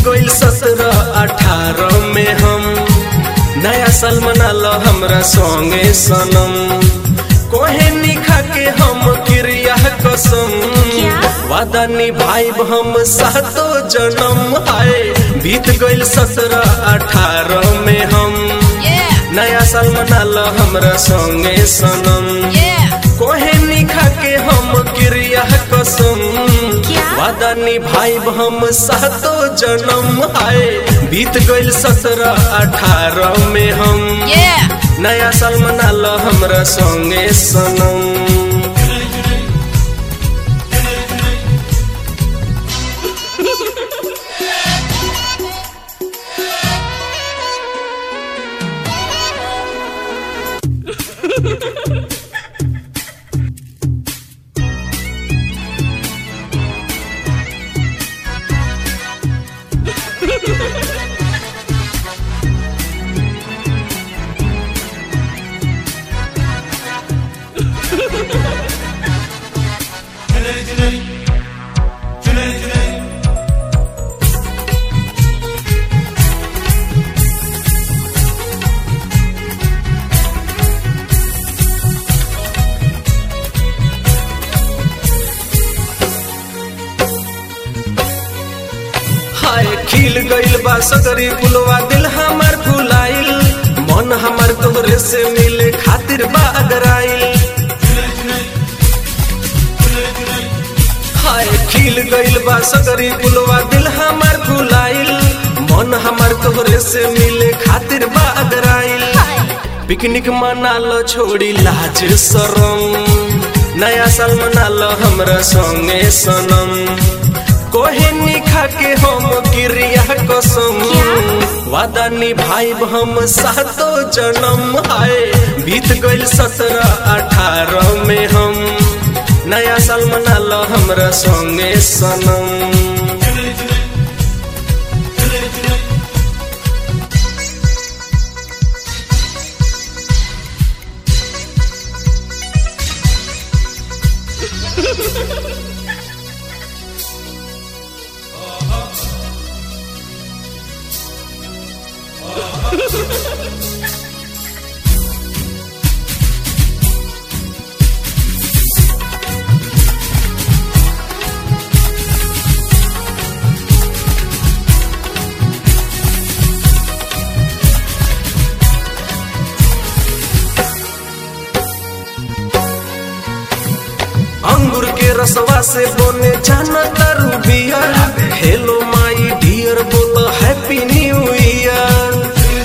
गइल सत्रह अठारह में हम नया साल मना लो हमरा संगे सनम कोहे निखा के हम क्रिया कसम क्या? वादा निभाइब हम सातो जन्म आए बीत गइल सत्रह अठारह में हम Yeah, नया साल मना लो हमरा संगे सनम yeah. कोहे निखा के हम क्रिया कसम क्या? वादा निभाइब हम सातो जन्म आए बीत गइल सत्रह अठारह में हम Yeah. नया साल मना लो हमरा संगे सनम हाय खिल गइल बा सगरी पुलवा दिल हमार फुलाइल मन हमार तोहरे से मिले खातिर बा अगराइल हाय खिल गइल बा सगरी पुलवा दिल हमार फुलाइल मन हमार तोहरे से मिले खातिर बा अगराइल पिकनिक मना लो छोड़ी लाज शरम नया साल मना लो हमरा संगे सनम कोहे निखा के हम क्रिया कसम वादा निभाइब हम सातो जन्म आए बीत गइल सत्रह अठारह में हम नया साल मना लो हमरा संगे सनम अंगूर के रसवा से बने जाना तारू बियर हेलो माई डियर बोल हैप्पी न्यू ईयर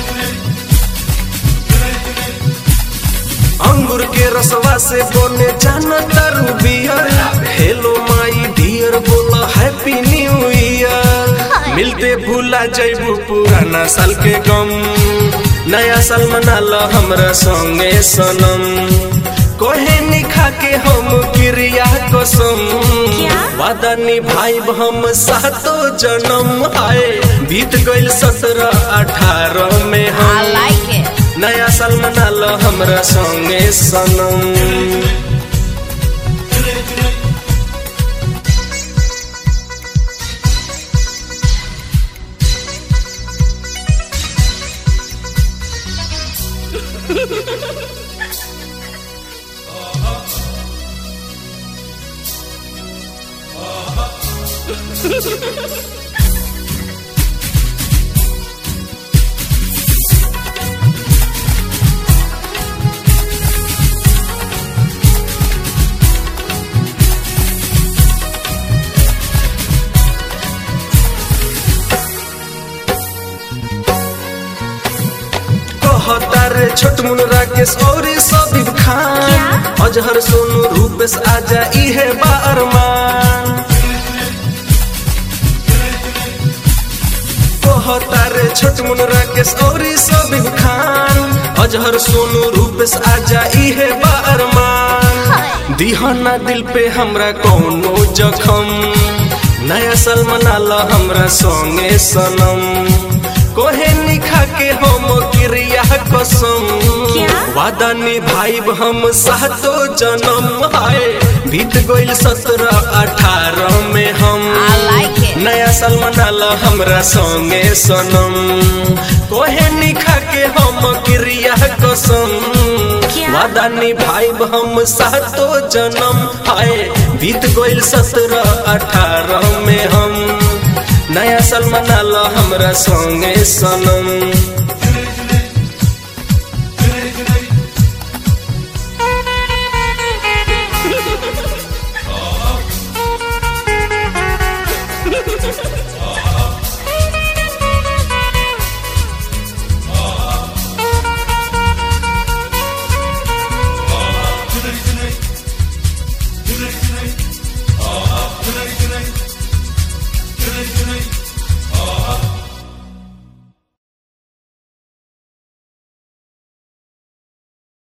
अंगूर के रसवा से बने जाना तारू बियर हेलो माई डियर बोल हैप्पी न्यू ईयर मिलते भूला जैबू पुराना साल के गम नया साल मना लो हमरा संगे सनम कोहे निखा के हम क्रिया कसम क्या? वादा निभाइब हम सातो जन्म आए बीत गइल सत्रह अठारह में I हम like it. नया साल मना लो हमरा संगे सनम कहता रे छोट मुन राकेश और सबीब खान क्या? अजहर सोनू रूपेश आजा इहे बारमान कहता रे छोट मुन राकेश और सबीब खान अजहर सोनू रूपेश आजा इहे बारमान दिहना दिल पे हमरा कौनो जखम नया साल मना लो हमरा संगे सनम कोहे निखा के हम क्रिया कसम क्या? वादा निभाइब हम सातो जन्म हाय बीत गइल सत्रह अठारह में हम I like it. नया साल मनाला हमरा संगे सनम कोहे निखा के हम क्रिया कसम क्या? वादा निभाइब हम सातो जन्म हाय बीत गइल सत्रह अठारह में हम नया साल मनाला हमरा संगे सनम